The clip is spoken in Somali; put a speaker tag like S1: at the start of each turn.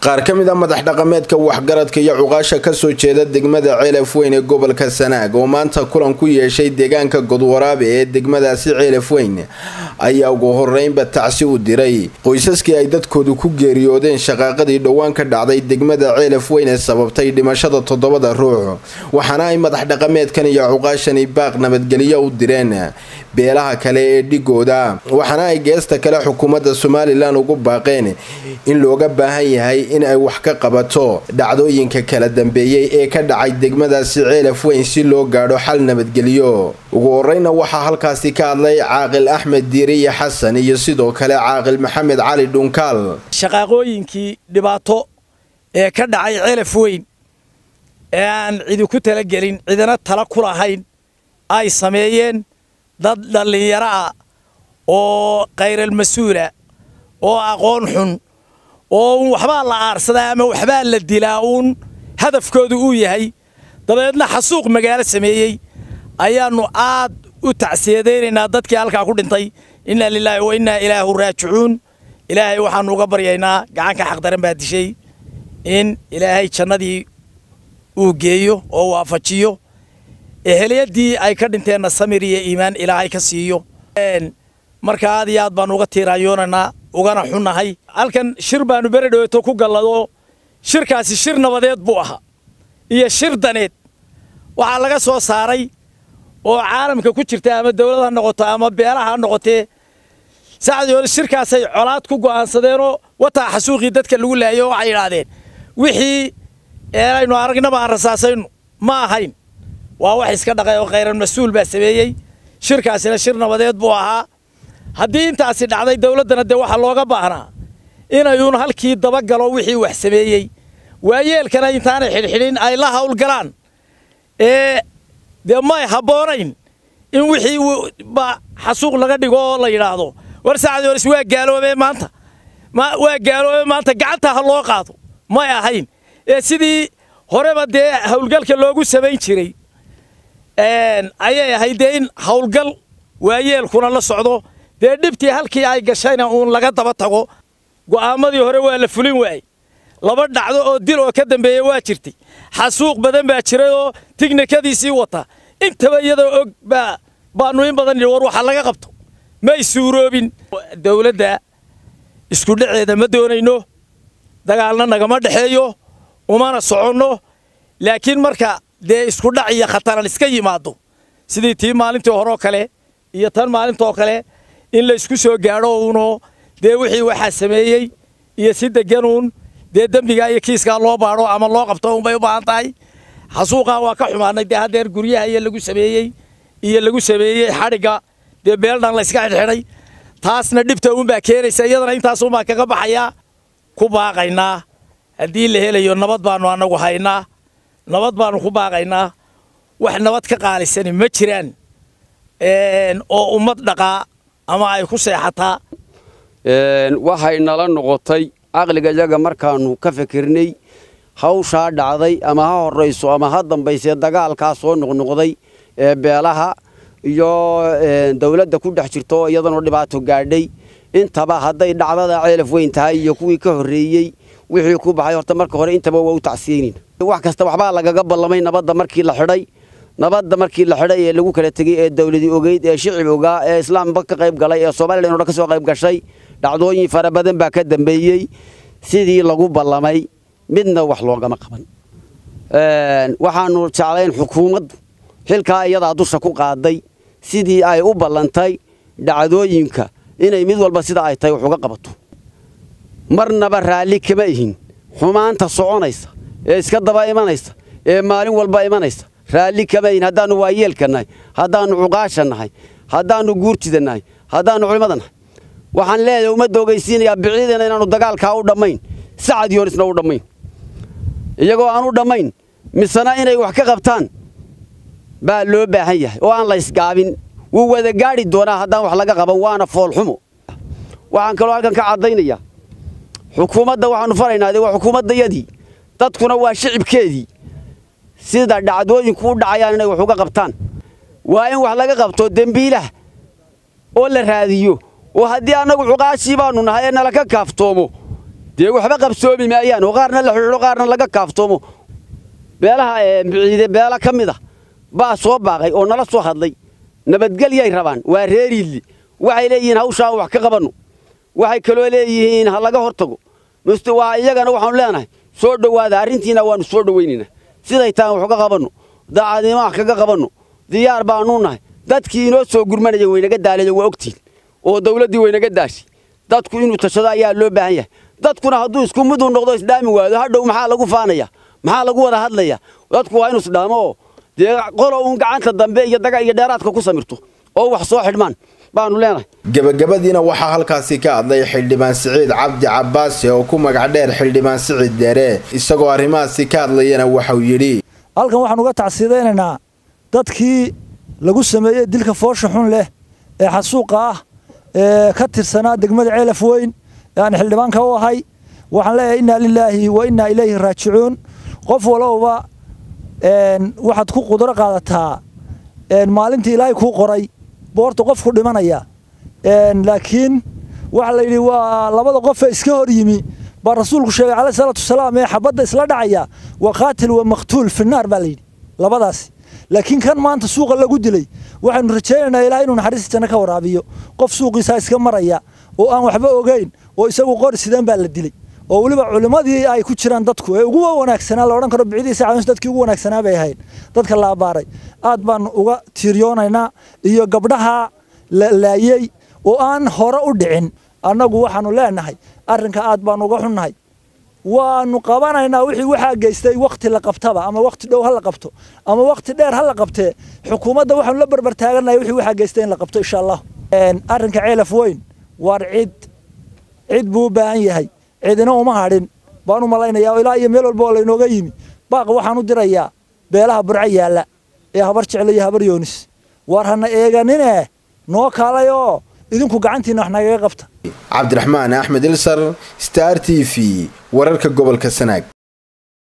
S1: qaar ka mid a madax dhaqameedka waxgaradka iyo cuqaasha kasoo jeeda degmada ceelaf weyn ee gobolka sanaag oo maanta kulan ku yeeshay deegaanka godwaraabe ee degmadaasi ceelaf weyn ayaa ugu horeynba tacsi u diray qoysaskii ay dadkoodu ku geeriyoodeen shaqaaqadii dhowaan ka dhacday degmada ceelaf weyn ee sababtay dhimashada toddobada ruux waxaana ay madax dhaqameedkan iyo cuqaashani baaq nabadgelyo u direen beelaha kale ee dhigooda waxaana ay geesta kale xukuumadda somalilan ugu baaqeen in looga baahan yahay in ay wax ka qabato dhacdooyinka kala dambeeyey ee ka dhacay degmadaasi ceelaf weyn si loo gaadho xal nabadgelyo ugu horeyna waxaa halkaasi ka hadlay caaqil axmed diiriye xasan iyo sidoo kale caaqil maxamed cali dhunkaal
S2: shaqaaqooyinkii dhibaato ee ka dhacay ceelaf weyn ee aan cidi ku talagelin cidina tala ku lahayn ay sameeyeen dad dhallinyaro ah oo khayral mas-uula oo aqoon xun oo uun waxbaa la aarsadaa ama waxbaa la dilaa uun hadafkoodu uu yahay dabeedna xasuuq magaalo sameeyey ayaannu aad u tacsiyadaynaynaa dadkii halkaa ku dhintay innaa lilaahi wa innaa ilaahu raajicuun ilaahay waxaannu uga baryaynaa gacanka xaqdaran baa dishay in ilaahay jannadii uu geeyo oo waafajiyo ehelyaddii ay ka dhinteenna samir iyo iimaan ilaahay ka siiyo marka aad iyo aad baannu uga tiiraanyoonaynaa ugana xunnahay halkan shir baannu beredhoweyto ku galladoo shirkaasi shir nabadeed buu ahaa iyo shir daneed waxaa laga soo saaray oo caalamka ku jirta ama dawlad ha noqoto ama beelaha ha noqotee sacdii hore shirkaasay colaad ku go'aansadeenoo wataa xasuuqii dadka lagu laayo waxay idhaahdeen wixii aynu aragnaba aan rasaasaynu ma ahayn waa wax iska dhaqay oo khayran mas-uul baa sameeyey shirkaasina shir nabadeed buu ahaa haddii intaasi dhacday dawladdana dee waxaa looga baahnaa inayuun halkii dabagalo wixii wax sameeyey waayeelkana intaanay xidhxidhin ay la hawlgalaan ee dee may habboonayn in wixii ba xasuuq laga dhigo oo la yidhaahdo war saacdii hores waa gaaloobee maanta waa gaaloobee maanta gacanta ha loo qaado may ahayn ee sidii horeba dee hawlgalka loogu samayn jiray ayay ahayd dee in hawlgal waayeelkuna la socdo dee dhibtii halkii ay gashayna uun laga daba tago go'aamadii hore waa la fulin waayey laba dhacdo oo dil oo ka dambeeya waa jirtay xasuuq badan baa jiray oo tignikadiisii wata intaba iyadoo og baa baannu in badan war waxa laga qabto may suuroobin dawladda isku dhaceeda ma doonayno dagaalna nagama dhexeeyo umana soconno laakiin marka dee isku dhac iyo khataran iska yimaado sidii tii maalintii horeo kale iyo tan maalintaoo kale in la isku soo gaadho uunoo dee wixii waxaa sameeyey iyo si deganuun dee dembigaa iyo kiiskaa loo baadho ama loo qabto unbay u baahan tahay xasuuqaa waa ka xumaanay dee haddeer guryaha iyo lagu sameeyey iyo lagu sameeyey xadhigga dee beeldhan la yska xidhxidhay taasna dhibta uunbaa keenaysa iyadana intaasuunbaa kaga baxayaa ku baaqaynaa haddii la helayo nabad baannu annagu haynaa nabad baannu ku baaqaynaa wax nabad ka qaalisani ma jiraan oo ummad dhaqaa ama ay ku seexataa
S3: waxay nala noqotay caqliga iyaga markaannu ka fikirnay hawshaa dhacday ama ha horrayso ama ha dambaysee dagaalkaa soo noqnoqday ee beelaha iyo dawladda ku dhex jirto oo iyadanoo dhibaato gaadhay intaba hadday dhacdada ceelaf weyn tahay iyo kuwii ka horreeyey wixii ku baxay horta marka hore intaba waa u tacsiyeynin wax kasta waxbaa lagaga ballamay nabadda markii la xidhay nabadda markii la xidhay ee lagu kala tegey ee dawladii ogeyd ee shicib ogaa ee islaamba ka qayb galay ee somalilan o dhan ka soo qayb gashay dhacdooyin fara badan baa ka dambeeyey sidii lagu ballamay midna wax loogama qaban waxaannu jeclayn xukuumaddu xilkaa iyadaa dusha ku qaaday sidii ay u ballantay dhacdooyinka inay mid walba sida ay tahay wax uga qabato marnaba raalli kama ihin xumaanta soconaysa ee iska daba imanaysa ee maalin walba imanaysa raalli kama ihin haddaannu waayeelka nahay haddaannu cuqaasha nahay haddaannu guurtida nahay haddaannu culimmada nahay waxaan leeyahay ummadda ogeysiinayaa biciidana inaannu dagaalkaa u dhammayn sacad yoonisna u dhammayn iyagoo aan u dhammayn misena inay wax ka qabtaan baa loo baahan yahay oo aan la ysgaabin wuu wada gaadhi doonaa haddaan wax laga qaban waana foolxumo waxaan kaloo halkan ka caddaynayaa xukuumadda waxaannu faraynaa dee waa xukuumaddayadii dadkuna waa shicibkeedii sida dhacdooyinku u dhacayaan inay wax uga qabtaan waa in wax laga qabto dembiilaha oo la raadiyo oo haddii annagu cuqaashii baannu nahay ee nala ka kaaftoomo dee waxba qabsoomi maayaan oo qaarna la xidhiidho qaarna laga kaaftoomo beelaha biciide beela ka mid a baa soo baaqay oo nala soo hadlay nabadgelyay rabaan waa reeriidli waxay leeyihiin hawshaan wax ka qabanno waxay kaloo leeyihiin ha laga hor tago waa iyagana waxaanu leenahay soo dhowaada arrintiina waannu soo dhowaynaynaa siday tahan wax ka qabanno daacadnimo wax kaga qabanno diyaar baannu nahay dadkii inoo soo gurmanaya waynaga daalayo waa ogtiin oo dawladdii waynaga daashay dadku inuu tashado ayaa loo baahan yahay dadkuna hadduu isku miduu noqdo isdhaami waado hadhow maxaa lagu faanaya maxaa lagu wada hadlaya dadku waa inuu isdhaamo oo dee qolo uun gacanta dambe iyo daga iyo dheeraadka ku samirto oo wax soo xidhmaan baanu leenahay
S1: gebagabadiina waxaa halkaasi ka hadlay xildhibaan siciid cabdi cabbaasi oo ku magac dheer xildhibaan siciid deere isagoo arrimahaasi ka hadlayana waxau yidhi
S2: halkan waxaan uga tacsiidaynaynaa dadkii lagu sameeyey dilka foosha xun leh ee xasuuqa ah ee ka tirsanaa degmada ceelaf weyn ee aan xildhibaanka u ahay waxaan leeyahay innaa lilaahi wa innaa ilayhi raajicuun qof walowba waxaad ku qudro qaadataa maalintii ilaahay kuu qoray boorta qofku dhimanaya laakiin waxaa la yidhi waa labada qofee iska hor yimi baa rasuulku sheegay caleyh salaatu wasalaam ee xabadda isla dhacaya waa qaatil wa maqtuul finnaar baa layidhi labadaasi laakiin kan maanta suuqa lagu dilay waxaynu rajaynaynaa ilahay inuu naxariista janno ka waraabiyo qof suuqiisaa iska maraya oo aan waxba ogeyn oo isagu qori sideen baa la dilay oo weliba culimmadii ay ku jiraan dadku ee ugu wanaagsanaa la odhan karo bicidiisa caawins dadkii ugu wanaagsanaa bay ahayd dadka la abbaaray aad baanu uga tiiryoonaynaa iyo gabdhaha la laayey oo aan hore u dhicin annagu waxaanu leenahay arrinka aad baanu uga xunnahay waanu qabanaynaa wixii waxaa geystay wakhti la qabtaba ama wakhti dhow ha la qabto ama wakhti dheer ha la qabtee xukuumadda waxaanu la barbar taaganahay wixii waxaa geystay in la qabto insha allah arrinka ceelaf weyn waar cid cid buu u baahan yahay cidina uma hadhin baan u malaynayaa ilaa iyo meel walba oo laynooga yimi baaq waxaan u dirayaa beelaha burco yaalla ee habar jeclo iyo habar yoonis waar hana eeganine noo kaalayoo idinku gacantiina wax nagaga qabta
S1: cabdiraxmaan axmed ilsar star t v wararka gobolka sanaag